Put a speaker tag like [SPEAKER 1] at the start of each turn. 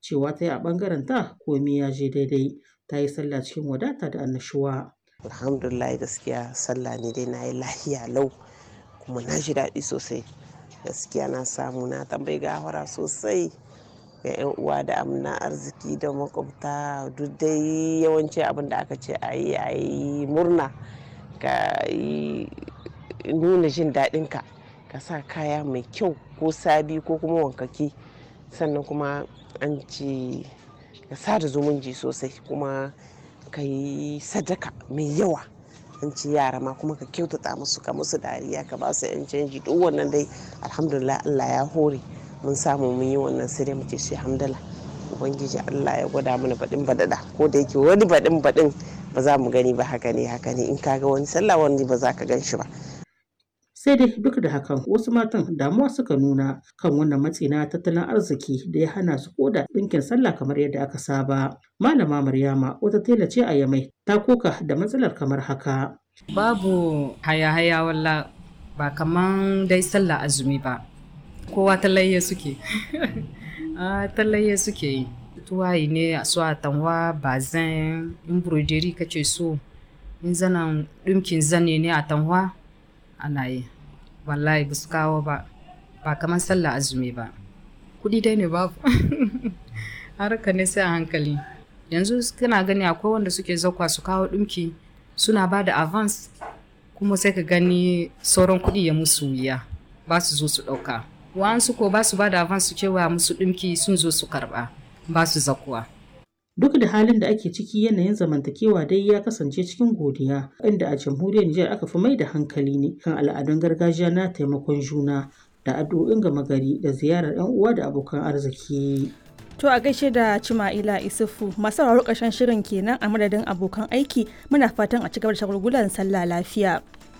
[SPEAKER 1] cewa ta yi a ɓangaren ta komai ya je daidai ta yi sallah cikin wadata da annashuwa.
[SPEAKER 2] alhamdulillah gaskiya sallah ne dai na yi lahiya lau kuma na ji daɗi sosai gaskiya na samu na tambayi gafara sosai ga 'yan uwa da amna arziki da makwabta duk dai yawanci abin da aka ce a yi a yi murna ka yi nuna jin daɗinka ka sa kaya mai kyau ko sabi ko kuma wankaki sannan kuma an ce ka sada zumunci sosai kuma ka yi sadaka mai yawa an ci yara ma kuma ka kyautata musu ka musu dariya ka ba su yan canji duk wannan dai alhamdulillah Allah ya hore mun samu mun yi wannan sai dai muke shi hamdala ubangiji Allah ya gwada mana baɗin baɗaɗa ko da yake wani baɗin baɗin ba za mu gani ba haka ne haka ne in ka ga wani sallah wani ba za ka gan shi ba
[SPEAKER 1] sai dai duk da hakan wasu matan damuwa suka nuna kan wannan matsi na tattalin arziki da ya hana su koda ɗinkin sallah kamar yadda aka saba malama maryama wata tela ce a yamai ta koka da matsalar kamar haka
[SPEAKER 3] babu haya-haya walla ba kaman dai sallah azumi ba kowa talayya suke a talayya suke yi tuwayi ne a su a tanwa bazin in broderi kace so in zanen ɗinkin zane ne a tanwa ana yi wallahi ba su kawo ba ba kamar sallah azumi ba kuɗi dai ne babu harka ne sai a hankali yanzu kana gani akwai wanda suke zakwa su kawo ɗinki suna ba da avance kuma sai ka gani sauran kuɗi ya musu wuya ba su zo su ɗauka wa'ansu ko ba su ba da avance su cewa musu ɗinki sun zo su karɓa ba su zakuwa
[SPEAKER 1] Duk da halin da ake ciki yanayin zamantakewa dai ya kasance cikin godiya, inda a jamhuriyar Nijar aka fi mai da hankali ne kan al'adun gargajiya na taimakon juna da addu'o'in gama gari da ziyarar 'yan uwa da abokan arziki.
[SPEAKER 4] To a gaishe da Cima'ila Isufu masu sauraro ƙarshen shirin kenan a madadin abokan aiki muna fatan a cigaba da shagulgulan sallah lafiya.